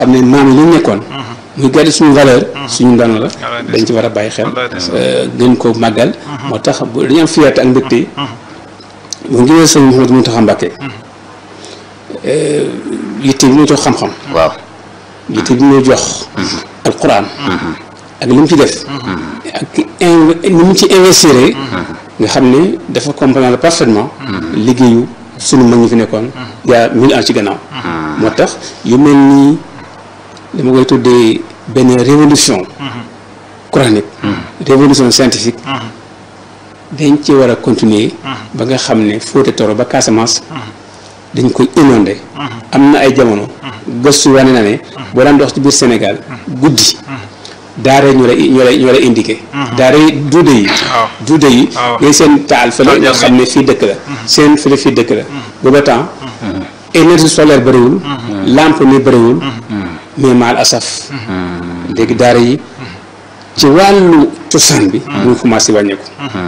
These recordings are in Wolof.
xam ne maam yi lu ñu nekkoon muy garder suñu valeur suñu ndono la dañ ci war a bàyyi xel gën ko màggal moo tax bu dañu am fierté ak mbégte bu ngi sëñ Mouhamadou Mountakha Mbacké yitte bi mu jox xam-xam waaw yitte bi mu jox alquran ak li mu ci def ak ni mu ci investir nga xam ne dafa comprendre parfaitement liggéeyu sunu mag ñi fi nekkoon yaa mille ans ci gannaaw moo tax yu mel nii dama koy tuddee benn révolution coranique révolution scientifique dañ ci war a continuer ba nga xam ne Fouta Toro ba Casamance dañ koy inondé am na ay jamono gëstu wane na ne boo daan dox ci biir Sénégal guddi daara ñu lay ñu lay ñu lay indiqué daara yi duude yi duude yi ngay seen taal fële nga xam ne fii dëkk la seen fële fii dëkk la booba temps énergie solaire bëriwul lampe ni bëriwul mais maal asaf léegi daara yi ci wàllu cosaan bi ñu commencé wàññeeku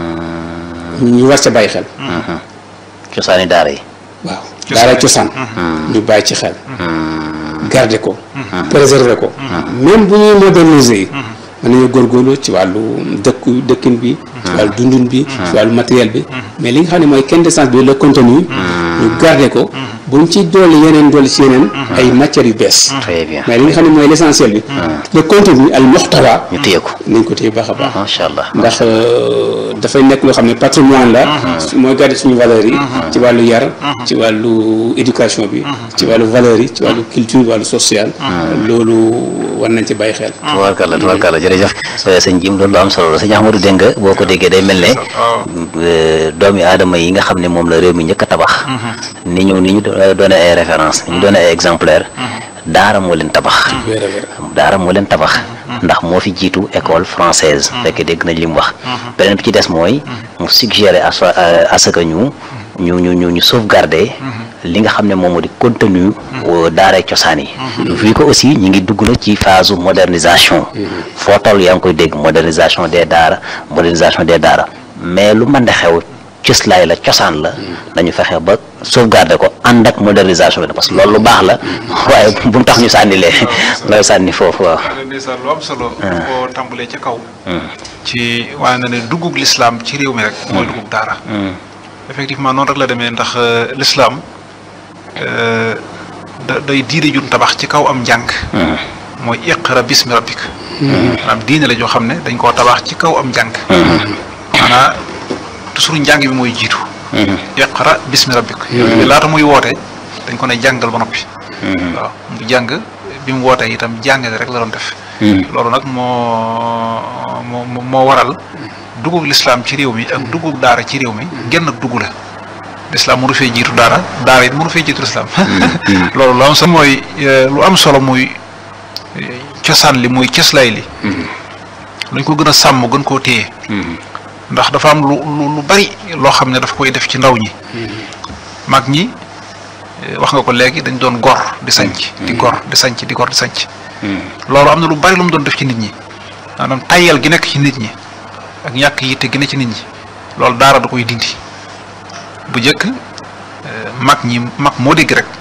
ñu war ca bàyyi xel cosaani daara yi waaw daara cosaan ñu bàyyi ci xel garder ko préserver ko même bu ñuy moderniser yi mën nañu góorgóorlu ci wàllu dëkku dëkkin bi ci wàllu dundin bi ci wàllu matériel bi mais li nga xam ne mooy quintessence bi le contenu ñu garder ko buñ ci dolli yeneen dolli ci yeneen ay matières yu bees très bien mais li nga xam ne mooy l'essentiel bi le contenu al muxtawa ñu téye ko nañ ko téye baax a baax macha allah ndax dafay nekk loo xam ne patrimoine la mooy garder suñu valeurs yi ci wàllu yar ci wàllu éducation bi ci wàllu valeurs yi ci wàllu culture wàllu social loolu war nañ ci bàyyi xel tubaarkàlla tubaarkàlla jërëjëf sëñ Jim loolu lu am solo la sëñ Ahmadou dégg nga boo ko déggee day mel ne doomi aadama yi nga xam ne moom la réew mi njëkk a tabax ni ñu ni ñu doone ay référence ni ñu doone ay exemplaire daara moo leen tabax daara moo leen tabax ndax moo fi jiitu école française fekk dégg nañ li mu wax beneen bi ci des mooy mu suggéré à à ce que ñu ñu ñu ñu ñu sauvegarder li nga xam ne moom moo di contenu daara cosaan yi vu que aussi ñi ngi dugg na ci phase modernisation foo toll yaa ngi koy dégg modernisation des daara modernisation des daara mais lu mën de xew cëslaay la cosaan la nañu fexe ba sauvegarder ko ànd ak modernisation bi parce que loolu lu baax la waaye bu mu tax ñu sànni lee looy sànni foofu waaw ndeysaan lu am solo boo tàmbalee ca kaw ci waaye na ne duggug lislaam ci réew mi rek mooy duggug daara effectivement noonu rek la demee ndax lislaam da day diine jun tabax ci kaw am njàng mooy iqra bismi rabbik maanaam diine la joo xam ne dañ koo tabax ci kaw am njàng maanaam toujours njàng bi mooy jiitu iqra bismi rabbik laata muy woote dañ ko ne jàngal ba noppi waaw mu jàng bi mu wootee itam jàngale rek la doon def loolu nag moo moo moo waral dugub lislaam ci réew mi ak dugub daara ci réew mi genn ak dugg la lislaam mënu fee jiitu daara daara it mënu fee jiitu lislaam loolu lu am solo mooy lu am solo muy cosaan li muy cëslaay li luñ ko gën a sàmm gën koo téye ndax dafa am lu lu bari loo xam ne dafa koy def ci ndaw ñi mag ñi wax nga ko léegi dañ doon gor di sanc di gor di sanc di gor di sanc loolu am na lu bari lu mu doon def ci nit ñi maanaam tayyal gi nekk ci nit ñi ak ñàkk yitte gi ne ci nit ñi loolu daara da koy dindi bu njëkk mag ñi mag moo dégg rek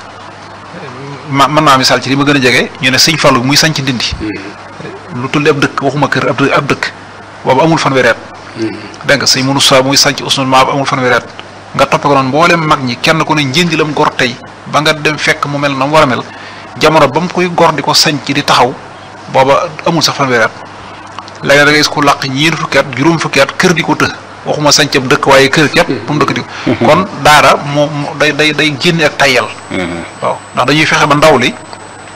ma mën naa misaal ci li ma gën a jege ñu ne sëñ Fallou muy sanc ndindi lu tulli ab dëkk waxuma kër ab ab dëkk boobu amul fanweeri at dégg nga sëñ Moussa muy sanc Ousmane Maab amul fanweeri at nga toppe ko noonu mboolem mag ñi kenn ku ne njëndi lam gor tey ba nga dem fekk mu mel na mu war a mel jamono ba mu koy gor di ko sanc di taxaw booba amul sax fanweeri at léegi da ngay gis ko làq ñeent fukki at juróom fukki at kër di ko të waxuma sanc ab dëkk waaye kër képp bu mu dëkk di ko kon daara moo day day day génne ak tayyal waaw ndax dañuy fexe ba ndaw li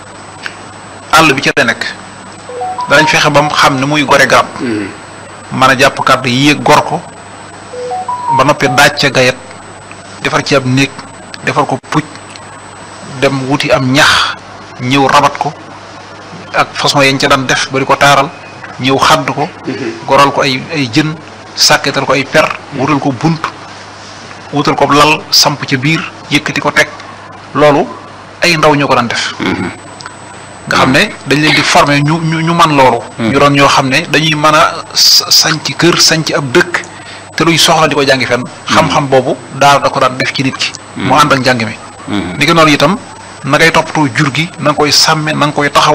àll bi ca la nekk danañ fexe ba mu xam ne muy gore garab mën a jàpp kàddu yéeg gor ko ba noppi daaj ca gayet defar ci ab néeg defar ko pucc dem wuti am ñax ñëw rabat ko ak façon yañ ca daan def ba di ko taaral ñëw xadd ko goral ko ay ay jën sàkketal ko ay per wutal ko bunt wutal ko lal samp ca biir yëkkati ko teg loolu ay ndaw ñoo ko daan def nga xam ne dañ leen di former ñu ñu ñu man loolu ñu doon ñoo xam ne dañuy mën a sanc kër sanc ab dëkk te luy soxla di ko jàngi fenn xam-xam boobu daara da ko daan def ci nit ki mu ànd ak njàng mi ni ko noonu itam na ngay toppatoo jur gi na nga koy sàmme na nga koy taxaw